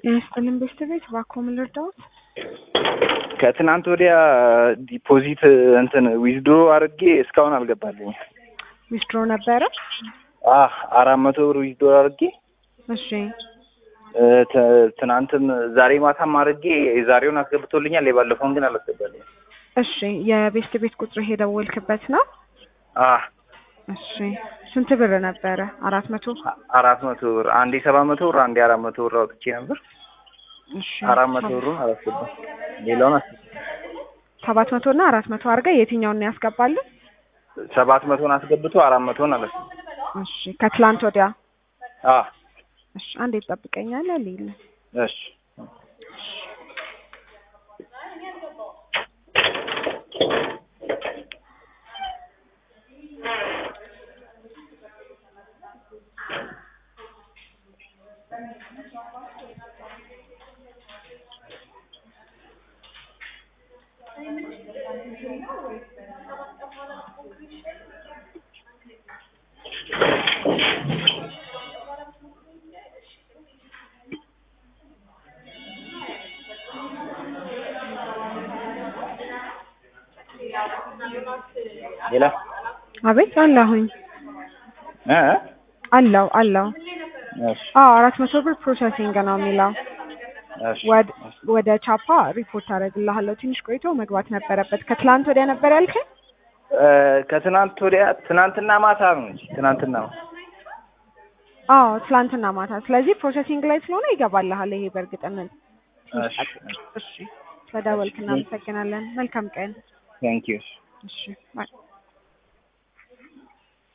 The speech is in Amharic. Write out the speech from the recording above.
ይመስልም ቤስት ቤት እባክዎ ምን ልርዳዎት? ከትናንት ወዲያ ዲፖዚት እንትን ዊዝድሮ አድርጌ እስካሁን አልገባልኝ። ዊዝድሮ ነበረ? አህ አራት መቶ ብር ዊዝድሮ አድርጌ እሺ እ ተ- ትናንትም ዛሬ ማታም አድርጌ የዛሬውን አስገብቶልኛል። የባለፈውን ግን አላስገባልኝ። እሺ የቤስት ቤት ቁጥር የደወልክበት ነው? አህ እሺ ስንት ብር ነበረ? አራት መቶ አራት መቶ ብር አንዴ ሰባት መቶ ብር አንዴ አራት መቶ ብር አውጥቼ ነበር። እሺ አራት መቶ ብሩን አላስገባም። ሌላውን አስ ሰባት መቶ እና አራት መቶ አድርገህ የትኛውን ነው ያስገባልን? ሰባት መቶን አስገብቶ አራት መቶን አላስገባም። እሺ ከትላንት ወዲያ አህ እሺ አንዴ ትጠብቀኛለህ ሊል እሺ ሌላ አቤት አለሁኝ እ እ አለው አለው እሺ አዎ አራት መቶ ብር ፕሮሰሲንግ ነው የሚለው እሺ ወድ ወደ ቻፓ ሪፖርት አደርግልሃለሁ ትንሽ ቆይቶ መግባት ነበረበት ከትላንት ወዲያ ነበር ያልከኝ እ ከትናንት ወዲያ ትናንትና ማታ ነው እንጂ ትናንትና ነው። አዎ ትላንትና ማታ ስለዚህ ፕሮሰሲንግ ላይ ስለሆነ ይገባልሃል ይሄ በእርግጥነት እሺ እሺ ስለደወልክ እናመሰግናለን መልካም ቀን ቴንክ ዩ እሺ ባይ